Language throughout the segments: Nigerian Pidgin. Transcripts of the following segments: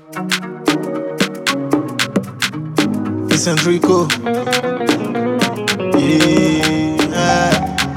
It's Enrico. Yeah.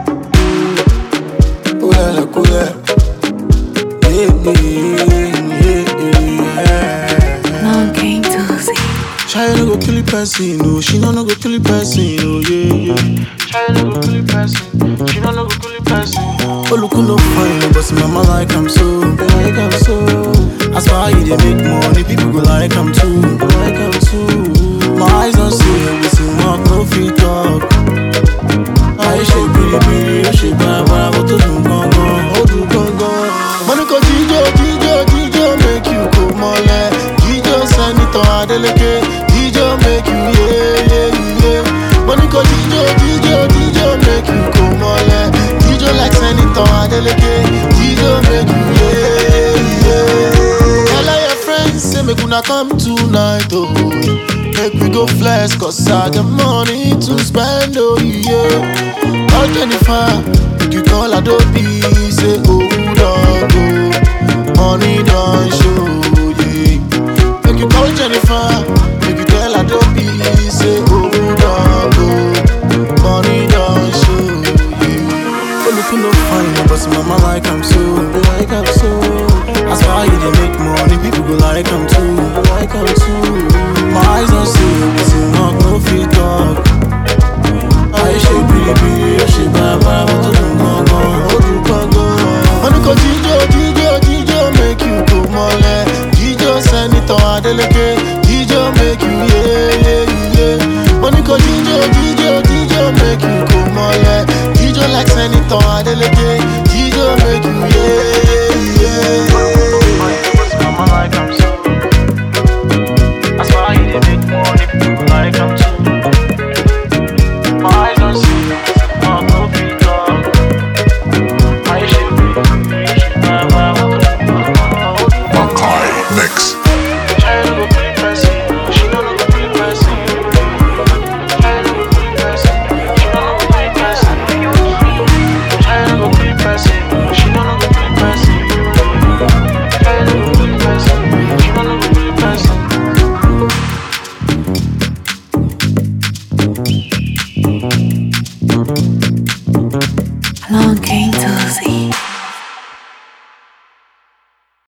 Ooh la la, cool la. Yeah, yeah, yeah. Long game Tuesday. Child no go kill the person, no. She no no go kill the person, oh yeah yeah. Child no go kill the person, she no no go kill the person. Oh look who no fine, but see mama like I'm so, like I'm so. As far you they make money, people go like I'm too, like I'm too. My eyes don't see it, we see mouth no fit talk. I ṣe biribiri, ó ṣe bàbàrà, bó tó dùn gangan, ó dùn gangan. Mo ní kò jíjó, jíjó, jíjó, make you kò mọ́lẹ̀. Jíjó sẹ́nitọ̀ Adélékè, jíjó make you yé yé yé. Mo ní kò jíjó, jíjó, jíjó, make you kò mọ́lẹ̀. Jíjó like sẹ́nitọ̀ Adélékè, jíjó make you yé yé. Tell all your friends say make una come tonight, oh. Make we go flex, cause I got money to spend, oh yeah. Call Jennifer, make you call Adobe, say oh dog, oh. Money don't show, yeah. Make you call Jennifer, make you tell Adobe, say oh dog, oh. Money don't show, yeah. Oh look who no fine, but see mama like I'm so, like I'm so. As far you they make money, people go like I'm too, like I'm